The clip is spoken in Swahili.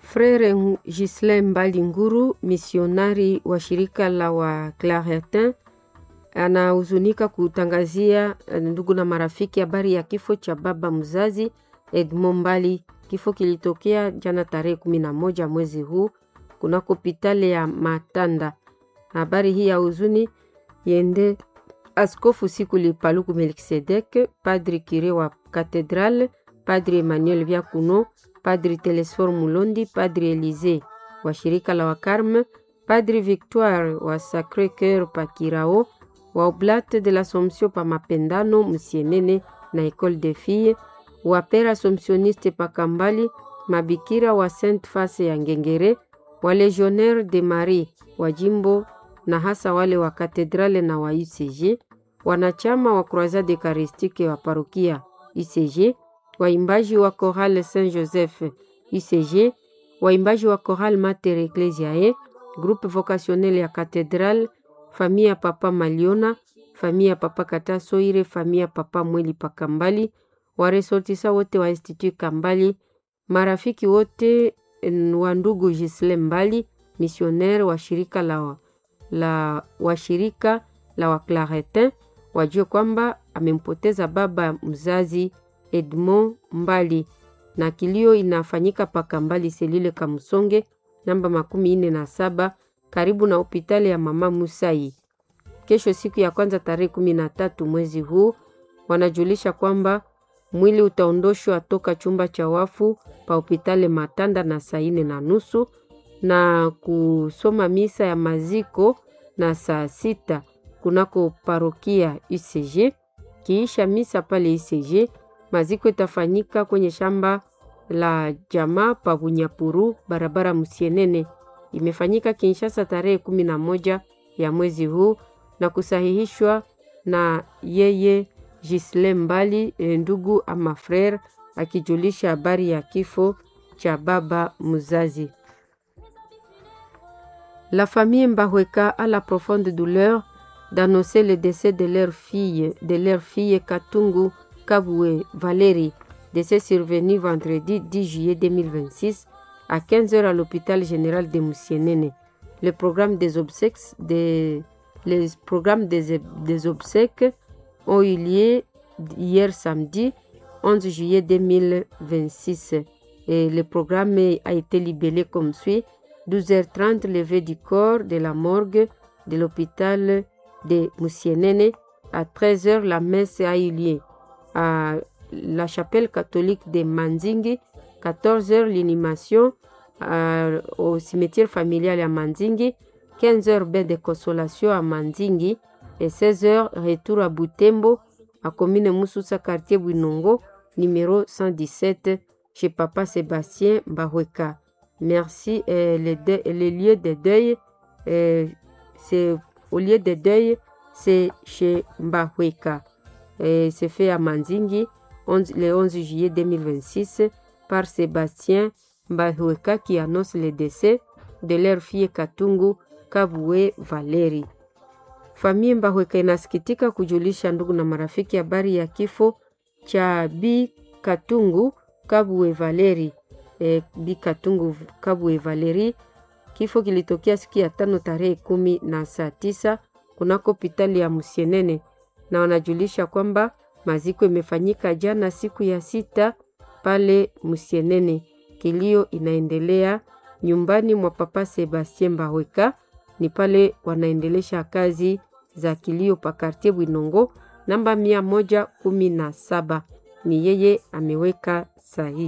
Frere Gislin Mbali Nguru, misionari wa shirika la wa Claretin, anahuzunika kutangazia ndugu na marafiki habari ya kifo cha baba mzazi Edmond Mbali. Kifo kilitokea jana tarehe kumi na moja mwezi huu kunako hospitali ya Matanda. Habari hii ya huzuni yende Askofu Sikuli Paluku Melkisedek, Padri Kire wa Katedral, Padri Emmanuel Vyakuno, Padri Telesfor Mulondi, Padri Elize wa shirika la Wakarme, Padri Victoire wa Sacre Coeur pa Kirao, wa Oblate de l'Assomption pa Mapendano Musienene na Ecole de Filles, wa Pere Assomptioniste pa Kambali, mabikira wa Sainte Face ya Ngengere, wa Legionnaire de Marie wa jimbo na hasa wale wa katedrale na wa UCG, wanachama wa Croisade Eucharistique wa parokia UCG, waimbaji wa Chorale Saint Joseph UCG, waimbaji wa Chorale Mater Ecclesiae, groupe vocationnel ya Katedral, famia Papa Maliona, famia Papa Kata Soire, famia Papa Mweli Pakambali, waresortisa wote wa Institut Kambali, marafiki wote wa ndugu Gisle Mbali, misionnaire wa shirika la la washirika la Waclaretin wajue kwamba amempoteza baba mzazi Edmond Mbali, na kilio inafanyika paka Mbali selile Kamsonge namba makumi ine na saba karibu na hospitali ya mama Musai. Kesho siku ya kwanza tarehe kumi na tatu mwezi huu wanajulisha kwamba mwili utaondoshwa toka chumba cha wafu pa hospitali Matanda na saa ine na nusu na kusoma misa ya maziko na saa sita kunako parokia UCG. Kiisha misa pale UCG, maziko itafanyika kwenye shamba la jamaa pa Bunyapuru, barabara Musienene. Imefanyika Kinshasa tarehe kumi na moja ya mwezi huu na kusahihishwa na yeye Gisle Mbali, ndugu ama frere, akijulisha habari ya kifo cha baba mzazi. La famille Mbahweka a la profonde douleur d'annoncer le décès de leur fille, de leur fille Katungu Kabwe Valérie, décès survenu vendredi 10 juillet 2026 à 15h à l'hôpital général de Moussienene. Le programme des obsèques, des, les programmes des, des obsèques ont eu lieu hier samedi 11 juillet 2026 et le programme a été libellé comme suit 12h30, levée du corps de la morgue de l'hôpital de Moussienene. À 13h, la messe a eu lieu à la chapelle catholique de Manzingi. 14h, l'inhumation au cimetière familial à Manzingi. 15h, bain de consolation à Manzingi. Et 16h, retour à Butembo, à commune Moussoussa, quartier Bouinongo, numéro 117, chez Papa Sébastien Bahweka. Merci. Euh, les, de, les, lieux de deuil, euh, c'est au lieu de deuil, c'est chez Mbahweka. C'est fait à Manzingi 11, le 11 juillet 2026 par Sébastien Mbahweka qui annonce le décès de leur fille Katungu Kabwe Valeri. Familia Mbahweka inasikitika kujulisha ndugu na marafiki habari ya kifo cha Bi Katungu Kabwe Valeri. E, Bi Katungu Kabwe Valeri. Kifo kilitokea siku ya tano tarehe kumi na saa tisa kunako hospitali ya Musienene, na wanajulisha kwamba maziko imefanyika jana siku ya sita pale Musienene. Kilio inaendelea nyumbani mwa Papa Sebastien Mbahweka, ni pale wanaendelesha kazi za kilio pa kartie Bwinongo namba mia moja kumi na saba. Ni yeye ameweka sahihi.